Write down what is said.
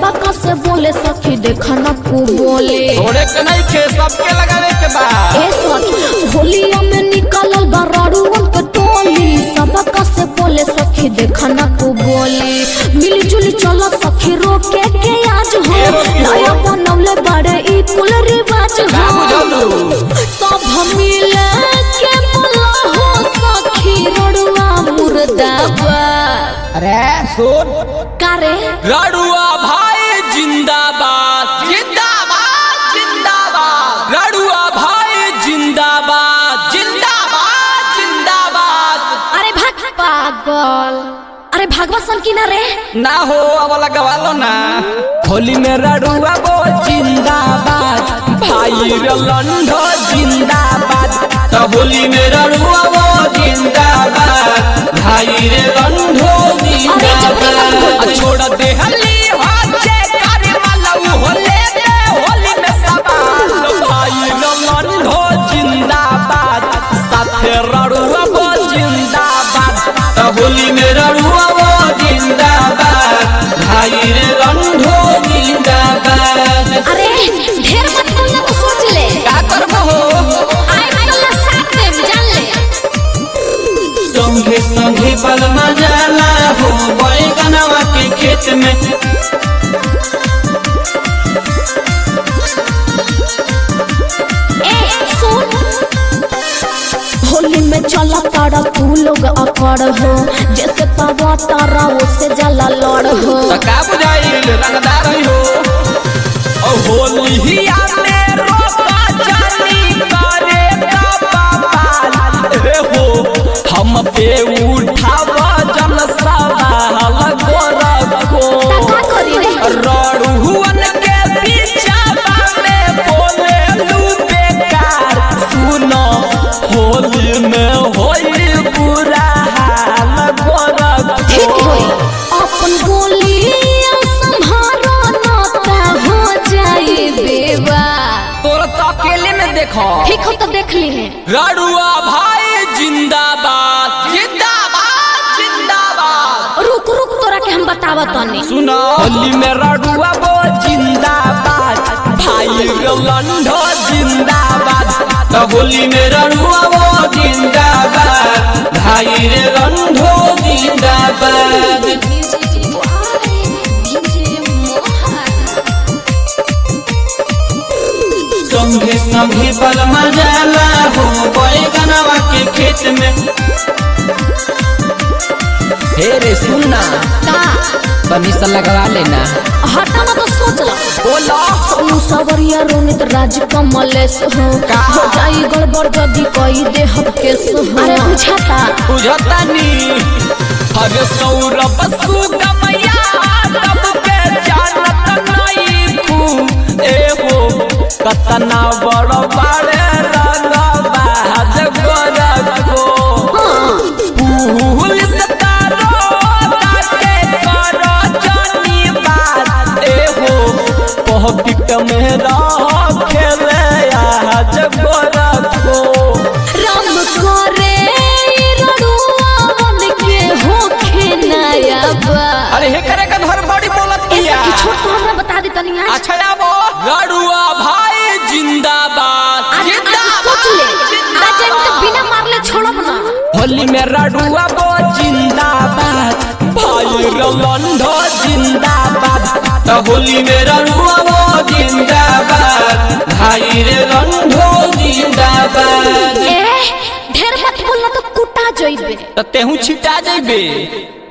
सबका से बोले सखी देखा न को बोले थोड़े के नहीं खे सबके लगावे के बा ए सखी होलिया में निकलल बा रड़ुअन के टोली सबका से बोले सखी देखा न को बोले मिली जुली चलो सखी रोके के आज हो नया बनवले बड़े ई कुल रिवाज का हो बुझलू सब मिले के बोला हो सखी रड़ुआ मुर्दाबाद अरे सुन कारे रड़ुआ भाई जिंदाबाद जिंदाबाद जिंदाबाद रड़ुआ भाई जिंदाबाद जिंदाबाद जिंदाबाद अरे भाग पागल अरे भागवा सन की ना रे ना हो अब लगवा लो ना होली में रड़ुआ वो जिंदाबाद भाई रे लंडो जिंदाबाद तो होली में रड़ुआ वो जिंदाबाद भाई रे लंडो जिंदाबाद छोड़ दे हली हाथे करे वाला उ होले में होली में सवाल भाई रे लंडो जिंदाबाद साथे रड़ुआ वो जिंदाबाद तो होली में रड़ुआ वो जिंदाबाद भाई रे लंडो जिंदाबाद अरे ढेर मत बोलना तो सोच ले का करबो हो आई कल साथ में जान ले संगे संगे पल मजाला हो बैगनवा के खेत में ए सुन होली में चला तारा तू लोग अकड़ हो जैसे पावा तारा उससे जला लड़ हो त का बुझाइल रंगदार हो ओ होलिया में रोका जानी करे का पापाल रे हो हम पे उठाव जन सवाल गोरखो का करी रे रड़ुअन के पीछा में बोले लू बेकार सुनो होली में होई बुरा हाल ठीक गोरखो होई अपन गोली संभारो ना ता हो जाए बेवा तोर तो अकेले में देखो ठीक हो तो देख ली है रड़ुआ भाई जिंदाबाद जिंदाबाद जिंदाबाद रुक रुक तोरा के हम बतावा तनी सुनो होली में रड़ुआ वो जिंदाबाद भाई रे लंडो जिंदाबाद तो होली में रड़ुआ वो जिंदाबाद भाई रे लंडो जिंदाबाद संगे संगे पल मजाला हो बैगनवा के खेत में हे रे सुनना का बनीसा लगवा लेना हटा ना तो सोच ला बोलो सोनू सवरिया रोनित राज कमलेश हो का? हो जाई गड़बड़ जदी कई दे हम केस हो अरे बुझाता बुझता नी अरे सौरभ सुगमया तब के जानत नहीं तू ए हो कतना बड़ बड़े रंग बाज गोरखो पुलिस तारो ताके करो जानी बात ए हो पॉकेट में रह खेले आज गोरखो राम करे रड़ुआ बन के होखे नया बा अरे हे करे का घर बड़ी बोलत ऐसा किया की छोट तो हमरा बता दे तनी आज अच्छा आबो रड़ुआ भाई जिंदाबाद आज आज सोच ले आज हम तो बिना मारले छोड़ब ना होली में रड़ुआ वो जिंदाबाद भाई रलंडो जिंदाबाद तो होली में रड़ुआ वो जिंदाबाद भाई रे रंडो जिंदाबाद ए ढेर मत बोलना तो कुटा जइबे तो तेहू छिटा जेबे